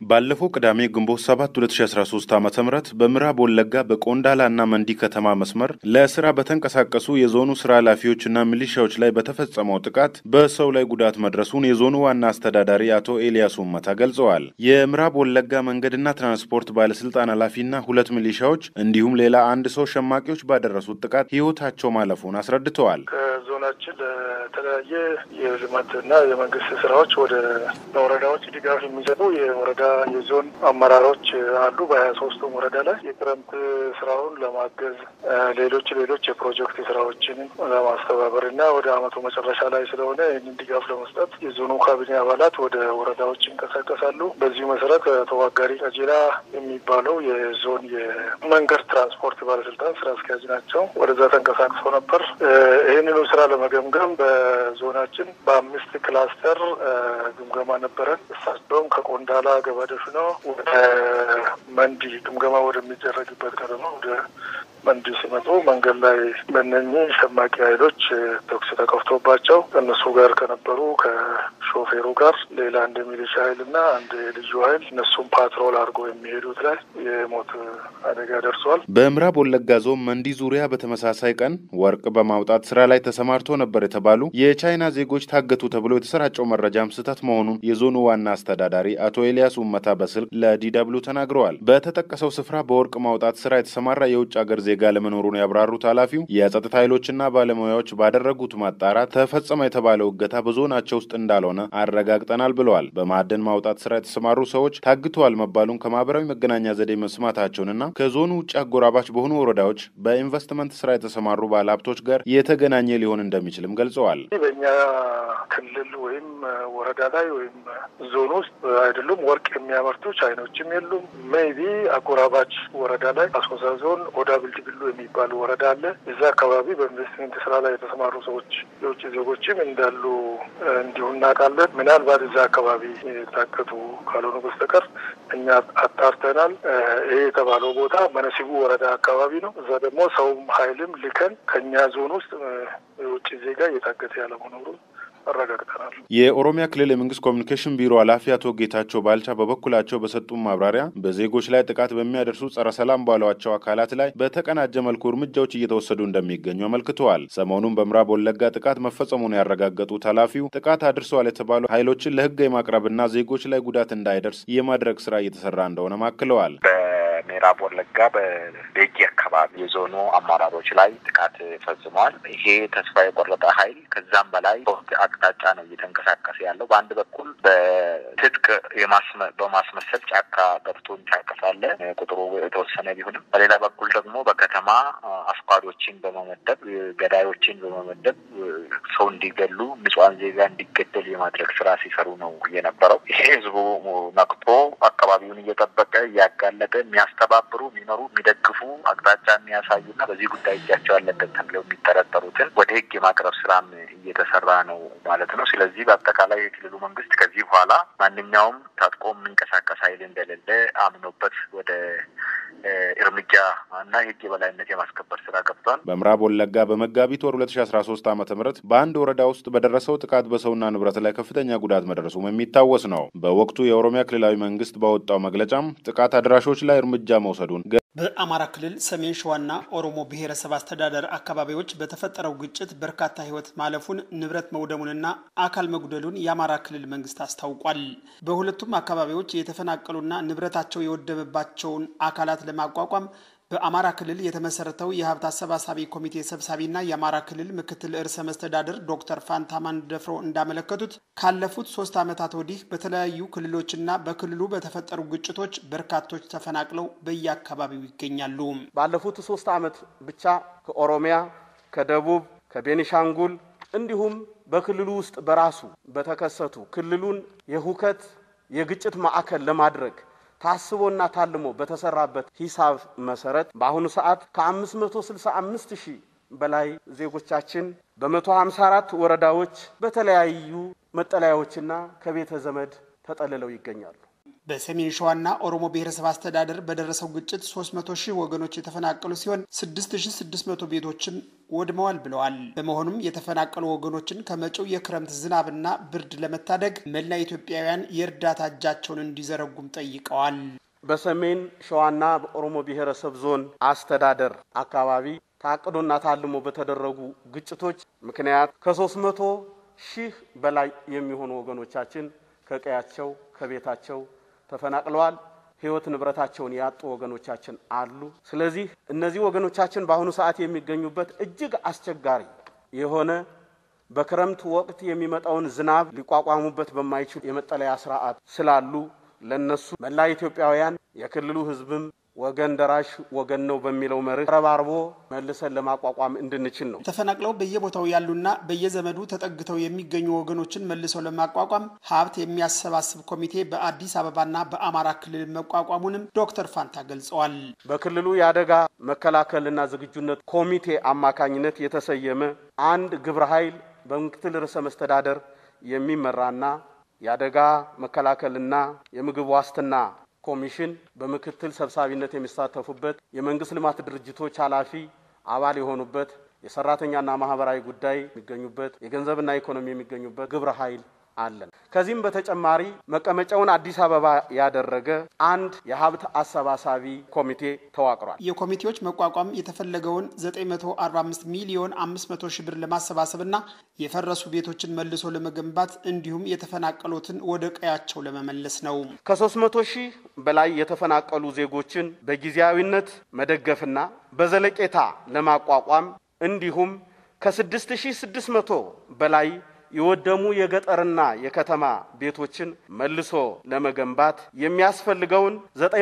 ባለፈው ቅዳሜ ግንቦት 7 2013 ዓ ም በምዕራብ ወለጋ በቆንዳላ እና መንዲ ከተማ መስመር ለስራ በተንቀሳቀሱ የዞኑ ስራ ኃላፊዎችና ሚሊሻዎች ላይ በተፈጸመው ጥቃት በሰው ላይ ጉዳት መድረሱን የዞኑ ዋና አስተዳዳሪ አቶ ኤልያስ ውመታ ገልጸዋል። የምዕራብ ወለጋ መንገድና ትራንስፖርት ባለስልጣን ኃላፊና ሁለት ሚሊሻዎች እንዲሁም ሌላ አንድ ሰው ሸማቂዎች ባደረሱት ጥቃት ህይወታቸው ማለፉን አስረድተዋል። ከዞናችን ለተለያየ የልማትና የመንግስት ስራዎች ወደ ወረዳዎች ድጋፍ የሚሰጡ የወረዳ የዞን አመራሮች አሉ። በሀያ ሶስቱም ወረዳ ላይ የክረምት ስራውን ለማገዝ ሌሎች ሌሎች የፕሮጀክት ስራዎችን ለማስተባበር እና ወደ አመቱ መጨረሻ ላይ ስለሆነ ይህንን ድጋፍ ለመስጠት የዞኑ ካቢኔ አባላት ወደ ወረዳዎች ይንቀሳቀሳሉ። በዚሁ መሰረት ተዋጋሪ ቀጀላ የሚባለው የዞን የመንገድ ትራንስፖርት ባለስልጣን ስራ አስኪያጅ ናቸው። ወደዛ ተንቀሳቅሰው ነበር። ይህንኑ ስራ ለመገምገም በዞናችን በአምስት ክላስተር ግምገማ ነበረን። እሳቸውም ከቆንዳላ ገባደፍ ነው ወደ መንዲ ግምገማ ወደሚደረግበት ከተማ ወደ መንዲ ሲመጡ መንገድ ላይ በእነኚህ ሸማቂ ኃይሎች ተኩስ ተከፍቶባቸው ከእነሱ ጋር ከነበሩ ከሾፌሩ ጋር ሌላ አንድ ሚሊሻ ኃይል እና አንድ ልዩ ኃይል እነሱም ፓትሮል አድርጎ የሚሄዱት ላይ የሞት አደጋ ደርሷል። በምዕራብ ወለጋ ዞን መንዲ ዙሪያ በተመሳሳይ ቀን ወርቅ በማውጣት ስራ ላይ ተሰማርቶ ነበር የተባሉ የቻይና ዜጎች ታገቱ ተብሎ የተሰራጨው መረጃም ስህተት መሆኑን የዞኑ ዋና አስተዳዳሪ አቶ ኤልያስ ውመታ በስልክ ለዲደብሉ ተናግረዋል። በተጠቀሰው ስፍራ በወርቅ ማውጣት ስራ የተሰማራ የውጭ ሀገር ዜጋ ለመኖሩን ያብራሩት ኃላፊው የጸጥታ ኃይሎችና ባለሙያዎች ባደረጉት ማጣራት ተፈጸመ የተባለው እገታ በዞናቸው ውስጥ እንዳልሆነ አረጋግጠናል ብለዋል። በማዕድን ማውጣት ስራ የተሰማሩ ሰዎች ታግተዋል መባሉን ከማህበራዊ መገናኛ ዘዴ መስማታቸውንና ከዞኑ ውጭ አጎራባች በሆኑ ወረዳዎች በኢንቨስትመንት ስራ የተሰማሩ ባለሀብቶች ጋር የተገናኘ ሊሆን እንደሚችልም ገልጸዋል። በእኛ ክልል ወይም ወረዳ ላይ ወይም ዞን ውስጥ አይደሉም ወርቅ የሚያመርቱ ቻይኖችም የሉም። ሜይቢ አጎራባች ወረዳ ላይ አሶሳ ዞን ኦዳ ብልድግሉ የሚባል ወረዳ አለ። እዛ አካባቢ በኢንቨስትመንት ስራ ላይ የተሰማሩ ሰዎች የውጭ ዜጎችም እንዳሉ እንዲሁ እናውቃለን። ምናልባት እዛ አካባቢ የታገቱ ካልሆኑ በስተቀር እኛ አጣርተናል። ይሄ የተባለው ቦታ መነሲቡ ወረዳ አካባቢ ነው። እዛ ደግሞ ሰውም ኃይልም ልከን ከእኛ ዞን ውስጥ የውጭ ዜጋ እየታገተ ያለመኖሩን አረጋግጠናል። የኦሮሚያ ክልል የመንግስት ኮሚኒኬሽን ቢሮ ኃላፊ አቶ ጌታቸው ባልቻ በበኩላቸው በሰጡ ማብራሪያ በዜጎች ላይ ጥቃት በሚያደርሱ ጸረ ሰላም ባሏቸው አካላት ላይ በተቀናጀ መልኩ እርምጃዎች እየተወሰዱ እንደሚገኙ አመልክተዋል። ሰሞኑን በምዕራብ ወለጋ ጥቃት መፈጸሙን ያረጋገጡት ኃላፊው ጥቃት አድርሰዋል የተባሉ ኃይሎችን ለህግ የማቅረብና ዜጎች ላይ ጉዳት እንዳይደርስ የማድረግ ስራ እየተሰራ እንደሆነም አክለዋል። ምዕራብ ወለጋ በቤጊ አካባቢ የዞኑ አመራሮች ላይ ጥቃት ፈጽመዋል። ይሄ ተስፋ የቆረጠ ኃይል ከዛም በላይ አቅጣጫ ነው እየተንቀሳቀሰ ያለው። በአንድ በኩል በትጥቅ በማስመሰል ጫካ ገብቶ እንጫቀሳለ ቁጥሩ የተወሰነ ቢሆንም፣ በሌላ በኩል ደግሞ በከተማ አስኳዶችን በመመደብ ገዳዮችን በመመደብ ሰው እንዲገሉ ንጹሐን ዜጋ እንዲገደል የማድረግ ስራ ሲሰሩ ነው የነበረው። ይሄ ህዝቡ ነቅቶ አካባቢውን እየጠበቀ እያጋለጠ የሚያስተባብሩ የሚመሩ የሚደግፉ አቅጣጫ የሚያሳዩና በዚህ ጉዳይ እጃቸው ያለበት ተብለው የሚጠረጠሩትን ወደ ህግ የማቅረብ ስራም እየተሰራ ነው ማለት ነው። ስለዚህ በአጠቃላይ የክልሉ መንግስት ከዚህ በኋላ ማንኛውም ታጥቆ የሚንቀሳቀስ ኃይል እንደሌለ አምኖበት ወደ እርምጃ እና የህግ የበላይነት የማስከበር ስራ ገብቷል። በምዕራብ ወለጋ በመጋቢት ወር ሁለት ሺ አስራ ሶስት ዓመተ ምህረት በአንድ ወረዳ ውስጥ በደረሰው ጥቃት በሰውና ንብረት ላይ ከፍተኛ ጉዳት መድረሱም የሚታወስ ነው። በወቅቱ የኦሮሚያ ክልላዊ መንግስት ባወጣው መግለጫም ጥቃት አድራሾች ላይ እርምጃ መውሰዱን በአማራ ክልል ሰሜን ሸዋና ኦሮሞ ብሔረሰብ አስተዳደር አካባቢዎች በተፈጠረው ግጭት በርካታ ህይወት ማለፉን ንብረት መውደሙንና አካል መጉደሉን የአማራ ክልል መንግስት አስታውቋል። በሁለቱም አካባቢዎች የተፈናቀሉና ንብረታቸው የወደመባቸውን አካላት ለማቋቋም በአማራ ክልል የተመሰረተው የሀብት አሰባሳቢ ኮሚቴ ሰብሳቢና የአማራ ክልል ምክትል ርዕሰ መስተዳድር ዶክተር ፋንታማን ደፍሮ እንዳመለከቱት ካለፉት ሶስት ዓመታት ወዲህ በተለያዩ ክልሎችና በክልሉ በተፈጠሩ ግጭቶች በርካቶች ተፈናቅለው በየአካባቢው ይገኛሉ። ባለፉት ሶስት ዓመት ብቻ ከኦሮሚያ፣ ከደቡብ፣ ከቤኒሻንጉል እንዲሁም በክልሉ ውስጥ በራሱ በተከሰቱ ክልሉን የሁከት የግጭት ማዕከል ለማድረግ ታስቦና ታልሞ በተሰራበት ሂሳብ መሰረት በአሁኑ ሰዓት ከ565 ሺህ በላይ ዜጎቻችን በ154 ወረዳዎች በተለያዩ መጠለያዎችና ከቤተ ዘመድ ተጠልለው ይገኛሉ። በሰሜን ሸዋና ኦሮሞ ብሔረሰብ አስተዳደር በደረሰው ግጭት 300 ሺህ ወገኖች የተፈናቀሉ ሲሆን 6600 ቤቶችም ወድመዋል ብለዋል። በመሆኑም የተፈናቀሉ ወገኖችን ከመጪው የክረምት ዝናብና ብርድ ለመታደግ መላ ኢትዮጵያውያን የእርዳታ እጃቸውን እንዲዘረጉም ጠይቀዋል። በሰሜን ሸዋና በኦሮሞ ብሔረሰብ ዞን አስተዳደር አካባቢ ታቅዶና ታልሞ በተደረጉ ግጭቶች ምክንያት ከሶስት መቶ ሺህ በላይ የሚሆኑ ወገኖቻችን ከቀያቸው ከቤታቸው ተፈናቅለዋል። ሕይወት ንብረታቸውን ያጡ ወገኖቻችን አሉ። ስለዚህ እነዚህ ወገኖቻችን በአሁኑ ሰዓት የሚገኙበት እጅግ አስቸጋሪ የሆነ በክረምት ወቅት የሚመጣውን ዝናብ ሊቋቋሙበት በማይችሉ የመጠለያ ስርዓት ስላሉ ለነሱ መላ ኢትዮጵያውያን የክልሉ ሕዝብም ወገን ደራሽ ወገን ነው በሚለው መርህ ረባርቦ መልሰን ለማቋቋም እንድንችል ነው። ተፈናቅለው በየቦታው ያሉና በየዘመዱ ተጠግተው የሚገኙ ወገኖችን መልሰው ለማቋቋም ሀብት የሚያሰባስብ ኮሚቴ በአዲስ አበባና በአማራ ክልል መቋቋሙንም ዶክተር ፋንታ ገልጸዋል። በክልሉ የአደጋ መከላከልና ዝግጁነት ኮሚቴ አማካኝነት የተሰየመ አንድ ግብረ ኃይል በምክትል ርዕሰ መስተዳደር የሚመራና የአደጋ መከላከልና የምግብ ዋስትና ኮሚሽን በምክትል ሰብሳቢነት የሚሳተፉበት የመንግስት ልማት ድርጅቶች ኃላፊ አባል የሆኑበት የሰራተኛና ማህበራዊ ጉዳይ የሚገኙበት የገንዘብና ኢኮኖሚ የሚገኙበት ግብረ ኃይል አለን። ከዚህም በተጨማሪ መቀመጫውን አዲስ አበባ ያደረገ አንድ የሀብት አሰባሳቢ ኮሚቴ ተዋቅሯል። የኮሚቴዎች መቋቋም የተፈለገውን 945 ሚሊዮን 500 ሺህ ብር ለማሰባሰብና የፈረሱ ቤቶችን መልሶ ለመገንባት እንዲሁም የተፈናቀሉትን ወደ ቀያቸው ለመመለስ ነው። ከ300 ሺህ በላይ የተፈናቀሉ ዜጎችን በጊዜያዊነት መደገፍና በዘለቄታ ለማቋቋም እንዲሁም ከ6600 በላይ የወደሙ የገጠርና የከተማ ቤቶችን መልሶ ለመገንባት የሚያስፈልገውን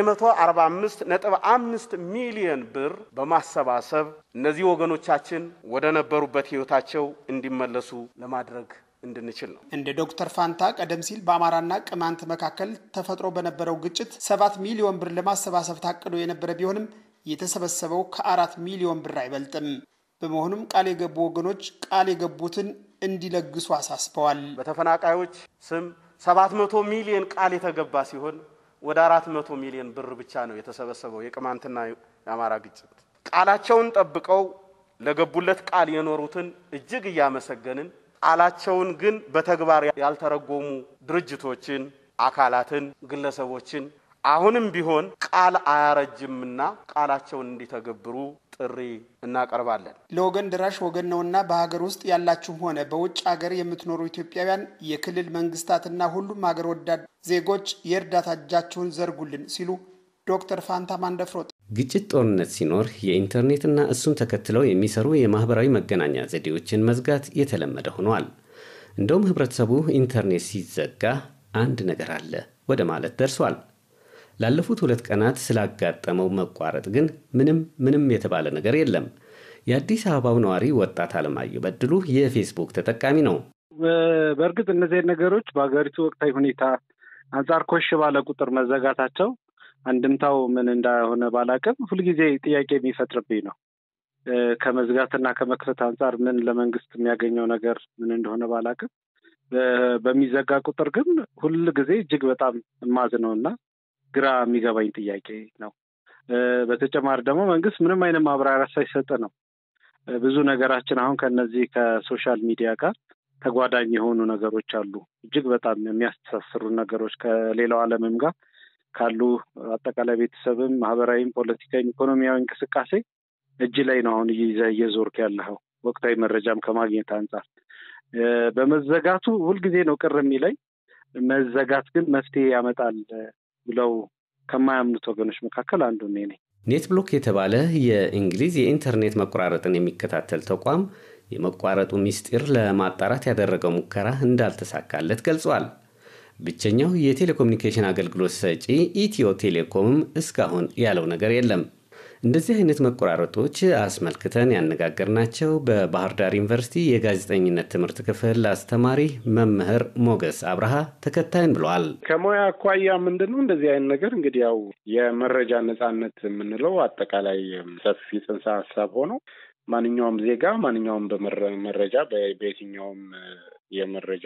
945 ነጥብ አምስት ሚሊዮን ብር በማሰባሰብ እነዚህ ወገኖቻችን ወደ ነበሩበት ሕይወታቸው እንዲመለሱ ለማድረግ እንድንችል ነው። እንደ ዶክተር ፋንታ ቀደም ሲል በአማራና ቅማንት መካከል ተፈጥሮ በነበረው ግጭት ሰባት ሚሊዮን ብር ለማሰባሰብ ታቅዶ የነበረ ቢሆንም የተሰበሰበው ከአራት ሚሊዮን ብር አይበልጥም። በመሆኑም ቃል የገቡ ወገኖች ቃል የገቡትን እንዲለግሱ አሳስበዋል። በተፈናቃዮች ስም 700 ሚሊዮን ቃል የተገባ ሲሆን ወደ 400 ሚሊዮን ብር ብቻ ነው የተሰበሰበው። የቅማንትና የአማራ ግጭት ቃላቸውን ጠብቀው ለገቡለት ቃል የኖሩትን እጅግ እያመሰገንን ቃላቸውን ግን በተግባር ያልተረጎሙ ድርጅቶችን፣ አካላትን፣ ግለሰቦችን አሁንም ቢሆን ቃል አያረጅምና ቃላቸውን እንዲተገብሩ ጥሪ እናቀርባለን። ለወገን ደራሽ ወገን ነውና በሀገር ውስጥ ያላችሁም ሆነ በውጭ ሀገር የምትኖሩ ኢትዮጵያውያን፣ የክልል መንግስታትና ሁሉም ሀገር ወዳድ ዜጎች የእርዳታ እጃችሁን ዘርጉልን ሲሉ ዶክተር ፋንታ ማንደፍሮ ግጭት፣ ጦርነት ሲኖር የኢንተርኔትና እሱን ተከትለው የሚሰሩ የማህበራዊ መገናኛ ዘዴዎችን መዝጋት የተለመደ ሆኗል። እንደውም ህብረተሰቡ ኢንተርኔት ሲዘጋ አንድ ነገር አለ ወደ ማለት ደርሷል። ላለፉት ሁለት ቀናት ስላጋጠመው መቋረጥ ግን ምንም ምንም የተባለ ነገር የለም። የአዲስ አበባው ነዋሪ ወጣት አለማየሁ በድሉ የፌስቡክ ተጠቃሚ ነው። በእርግጥ እነዚህ ነገሮች በሀገሪቱ ወቅታዊ ሁኔታ አንጻር ኮሽ ባለ ቁጥር መዘጋታቸው አንድምታው ምን እንዳሆነ ባላቅም ሁልጊዜ ጥያቄ የሚፈጥርብኝ ነው። ከመዝጋትና ከመክፈት አንጻር ምን ለመንግስት የሚያገኘው ነገር ምን እንደሆነ ባላቅም በሚዘጋ ቁጥር ግን ሁል ጊዜ እጅግ በጣም የማዝነው እና ግራ የሚገባኝ ጥያቄ ነው። በተጨማሪ ደግሞ መንግስት ምንም አይነት ማብራሪያ ሳይሰጥ ነው ብዙ ነገራችን አሁን ከነዚህ ከሶሻል ሚዲያ ጋር ተጓዳኝ የሆኑ ነገሮች አሉ። እጅግ በጣም የሚያስተሳስሩ ነገሮች ከሌላው ዓለምም ጋር ካሉ አጠቃላይ ቤተሰብም፣ ማህበራዊም፣ ፖለቲካዊም፣ ኢኮኖሚያዊ እንቅስቃሴ እጅ ላይ ነው አሁን እየዞርክ ያለኸው ወቅታዊ መረጃም ከማግኘት አንጻር በመዘጋቱ ሁልጊዜ ነው ቅር የሚለኝ። መዘጋት ግን መፍትሄ ያመጣል ብለው ከማያምኑት ወገኖች መካከል አንዱ እኔ ነኝ። ኔት ብሎክ የተባለ የእንግሊዝ የኢንተርኔት መቆራረጥን የሚከታተል ተቋም የመቋረጡ ምስጢር ለማጣራት ያደረገው ሙከራ እንዳልተሳካለት ገልጿል። ብቸኛው የቴሌኮሙኒኬሽን አገልግሎት ሰጪ ኢትዮ ቴሌኮምም እስካሁን ያለው ነገር የለም። እንደዚህ አይነት መቆራረጦች አስመልክተን ያነጋገርናቸው በባህር ዳር ዩኒቨርሲቲ የጋዜጠኝነት ትምህርት ክፍል አስተማሪ መምህር ሞገስ አብርሃ ተከታይን ብለዋል። ከሙያ አኳያ ምንድን ነው እንደዚህ አይነት ነገር እንግዲህ ያው የመረጃ ነጻነት የምንለው አጠቃላይ ሰፊ ጽንሰ ሀሳብ ሆኖ ማንኛውም ዜጋ ማንኛውም በመረጃ በየትኛውም የመረጃ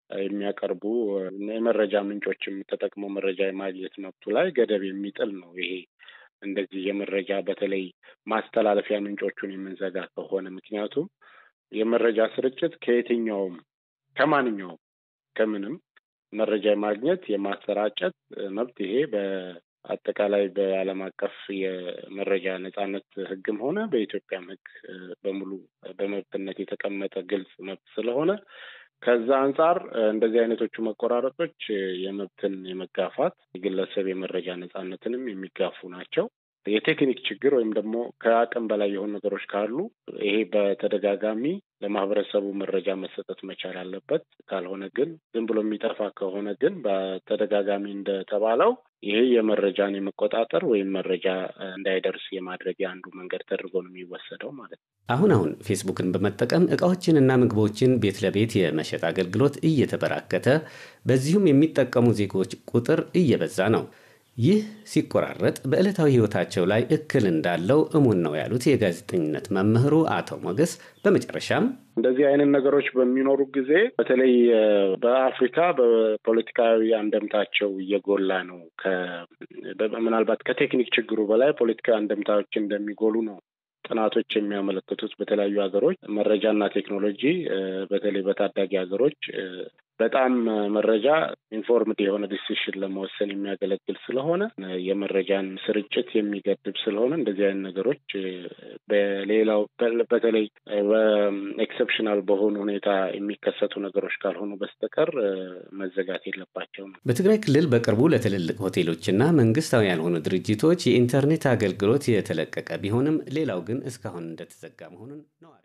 የሚያቀርቡ የመረጃ ምንጮችም ተጠቅመው መረጃ የማግኘት መብቱ ላይ ገደብ የሚጥል ነው። ይሄ እንደዚህ የመረጃ በተለይ ማስተላለፊያ ምንጮቹን የምንዘጋ ከሆነ ምክንያቱም የመረጃ ስርጭት ከየትኛውም ከማንኛውም ከምንም መረጃ የማግኘት የማሰራጨት መብት ይሄ በአጠቃላይ በዓለም አቀፍ የመረጃ ነጻነት ሕግም ሆነ በኢትዮጵያም ሕግ በሙሉ በመብትነት የተቀመጠ ግልጽ መብት ስለሆነ ከዛ አንጻር እንደዚህ አይነቶቹ መቆራረጦች የመብትን የመጋፋት የግለሰብ የመረጃ ነጻነትንም የሚጋፉ ናቸው። የቴክኒክ ችግር ወይም ደግሞ ከአቅም በላይ የሆኑ ነገሮች ካሉ ይሄ በተደጋጋሚ ለማህበረሰቡ መረጃ መሰጠት መቻል አለበት። ካልሆነ ግን ዝም ብሎ የሚጠፋ ከሆነ ግን በተደጋጋሚ እንደተባለው ይሄ የመረጃን የመቆጣጠር ወይም መረጃ እንዳይደርስ የማድረግ የአንዱ መንገድ ተደርጎ ነው የሚወሰደው ማለት ነው። አሁን አሁን ፌስቡክን በመጠቀም እቃዎችንና ምግቦችን ቤት ለቤት የመሸጥ አገልግሎት እየተበራከተ በዚሁም የሚጠቀሙ ዜጎች ቁጥር እየበዛ ነው። ይህ ሲቆራረጥ በዕለታዊ ሕይወታቸው ላይ እክል እንዳለው እሙን ነው ያሉት የጋዜጠኝነት መምህሩ አቶ ሞገስ በመጨረሻም እንደዚህ አይነት ነገሮች በሚኖሩ ጊዜ በተለይ በአፍሪካ በፖለቲካዊ አንደምታቸው እየጎላ ነው። ምናልባት ከቴክኒክ ችግሩ በላይ ፖለቲካዊ አንደምታዎች እንደሚጎሉ ነው ጥናቶች የሚያመለክቱት። በተለያዩ ሀገሮች መረጃና ቴክኖሎጂ በተለይ በታዳጊ ሀገሮች በጣም መረጃ ኢንፎርምድ የሆነ ዲሲሽን ለመወሰን የሚያገለግል ስለሆነ የመረጃን ስርጭት የሚገድብ ስለሆነ እንደዚህ አይነት ነገሮች በሌላው በተለይ በኤክሰፕሽናል በሆኑ ሁኔታ የሚከሰቱ ነገሮች ካልሆኑ በስተቀር መዘጋት የለባቸውም። በትግራይ ክልል በቅርቡ ለትልልቅ ሆቴሎችና መንግስታዊ ያልሆኑ ድርጅቶች የኢንተርኔት አገልግሎት የተለቀቀ ቢሆንም ሌላው ግን እስካሁን እንደተዘጋ መሆኑን ነው